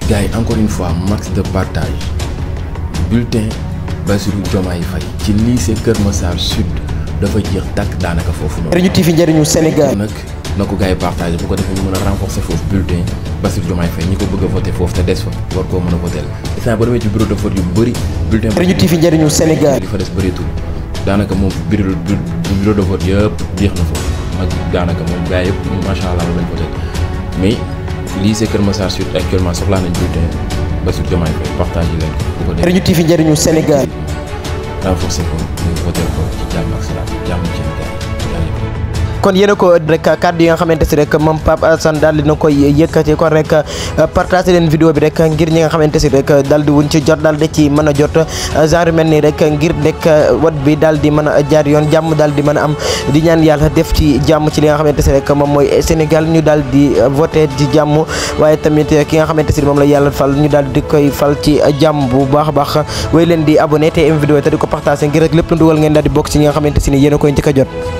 gars yi encore une fois max de partage bulletin Bassirou Diomaye Faye ci lycée Kër Massar Sud dafa jeex tàkk daanaka foofu noonu. njëriñu TV njëriñu Sénégal. nag na ko gars yi partagé bu ko defee ñu mën a renforcer foofu bulletin Bassirou Diomaye Faye ñi ko bëgg a voté foofu te des fa war koo mën a voté instant ba demee ci bureau de vote yu bëri bulletin njëriñu TV njëriñu Sénégal. li fa des bëreetul daanaka moom bureau bureau de vote yëpp jeex na foofu ak daanaka moom gars yëpp macha allah lañ voté mais lycée Kër Massar Sud actuellement soxlaa nañ bulletin Bassirou Diomaye Faye partagé leen ko bu ko defee njëriñu TV njëriñu Sénégal. renforcer ko ñu voté ko ci jàmm ak salaam jàmm ci gars yi kon yéen a ko rek kàddu yi nga xamante si rek moom Pape Alassane daal dina koy yëkkati kon rek partagé leen vidéo bi rek ngir ñi nga xamante si rek daal di wuñ ci jot daal di ci mën a jot genre mel nii rek ngir rek wat bi daal di mën a jaar yoon jàmm daal di mën a am di ñaan yàlla def ci jàmm ci li nga xamante si rek moom mooy Sénégal ñu daal di voté ci jàmm waaye tamit ki nga xamante si moom la yàlla fal ñu daal di koy fal ci jàmm bu baax a baax way leen di abonné te am vidéo te di ko partagé ngir rek lépp lu dugal ngeen daal di bokk ci ñi nga xamante si ni yéen a koy njëkk a jot